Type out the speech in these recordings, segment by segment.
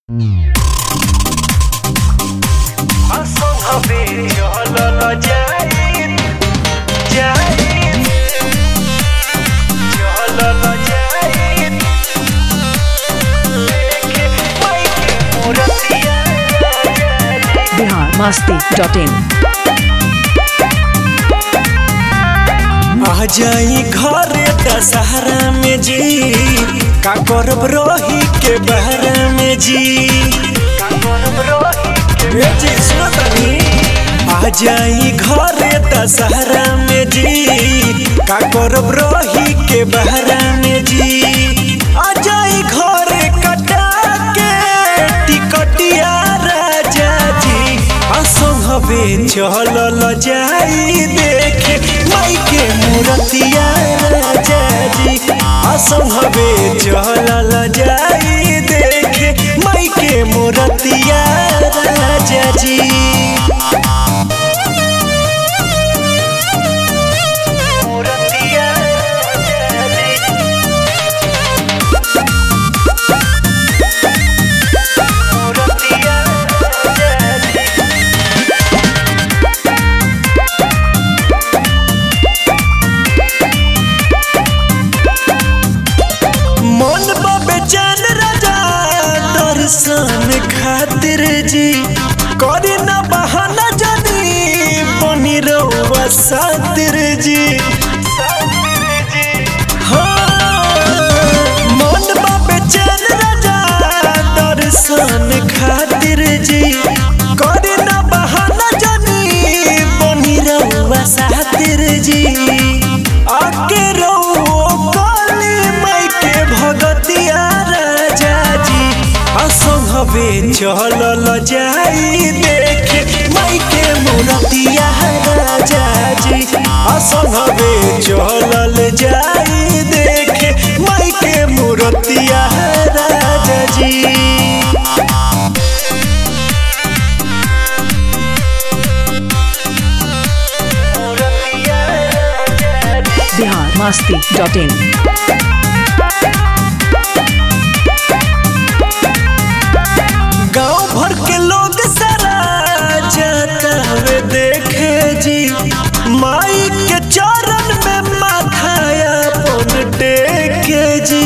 Bihar Masti dot in आ जाई घरे दशहरा में जी का करब रही के बहरा में जी ए जी सुनो तनी आ जाई घरे दशहरा में जी का करब रही के बहरा में जी आ जाई घरे कटा के टिकटिया राजा जी असम हवे चलल जाई देखे माई के मूर्तिया राजा जी असम हवे चलल जाई देखे माई के मूर्तिया राजा जी मन बेचैन राजा दर्शन खातिर जी करे न बहाना जदी बनी रहुआ सातिर जी हाँ, मन बेचैन राजा दर्शन खातिर जी करे न बहाना जदी बनी रहुआ सातिर जी आके रहो काली माई के भगतिया राजा जी असम हवे चलल जाई देखे माई के मूर्तिया राजा जी असम हवे चलल जाई देखे माई के मूर्तिया राजा जी बिहार मस्ती डॉट इन गांव भर के लोग सारा जाता वे देखे जी माई के चरण में माथाया पन टेके जी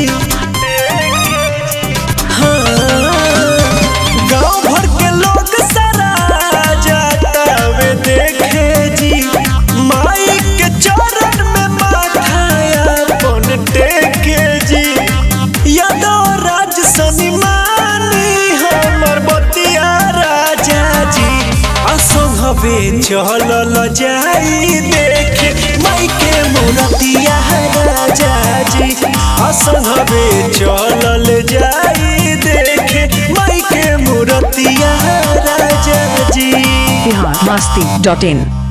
हाँ, गांव भर के लोग सारा जाता वे देखे जी माई के चरण में माथाया पन टेके जी यादव राज सनिमानी हमर बतिया राजा जी असम हवे चलल जाई देखे माई के मूर्तिया राजा जी असम हवे चलल जाई देखे माई के मूर्तिया राजा जी बिहार मस्ती डॉट इन